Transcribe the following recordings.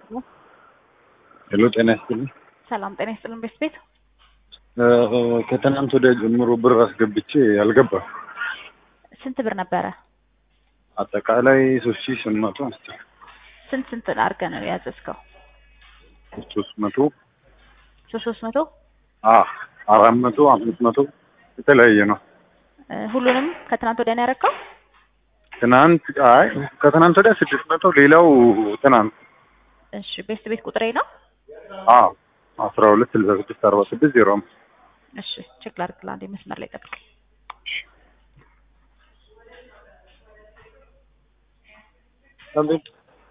ሄሎ ጤና ይስጥልኝ። ሰላም ጤና ይስጥልን። ቤት ቤት ከትናንት ወዲያ ጀምሮ ብር አስገብቼ አልገባም። ስንት ብር ነበረ? አጠቃላይ ሶስት ሺህ ስምንት መቶ አንስቷል። ስንት ስንት አድርገህ ነው ያዘዝከው? ሶስት መቶ ሶስት ሶስት መቶ አ አራት መቶ አምስት መቶ የተለያየ ነው። እ ሁሉንም ከትናንት ወዲያ ነው ያደረግከው? ትናንት አይ ከትናንት ወዲያ ስድስት መቶ ሌላው ትናንት እሺ ቤት ቤት ቁጥሬ ነው። አ አስራ ሁለት ስልሳ ስድስት አርባ ስድስት ዜሮ አምስት እሺ ቼክ ላድርግልህ። አንዴ መስመር ላይ ጠብቅ። አቤት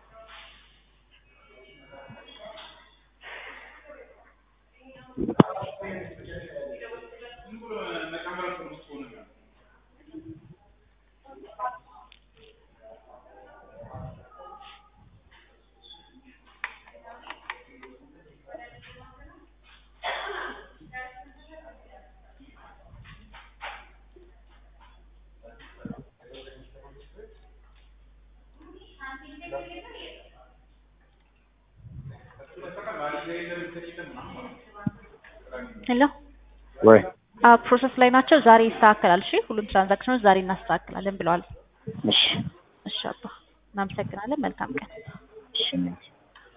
ሄሎ ወይ አ ፕሮሰስ ላይ ናቸው። ዛሬ ይስተካከላል። እሺ ሁሉም ትራንዛክሽኖች ዛሬ እናስተካክላለን ብለዋል። እሺ እሺ አባ እናመሰግናለን። መልካም ቀን። እሺ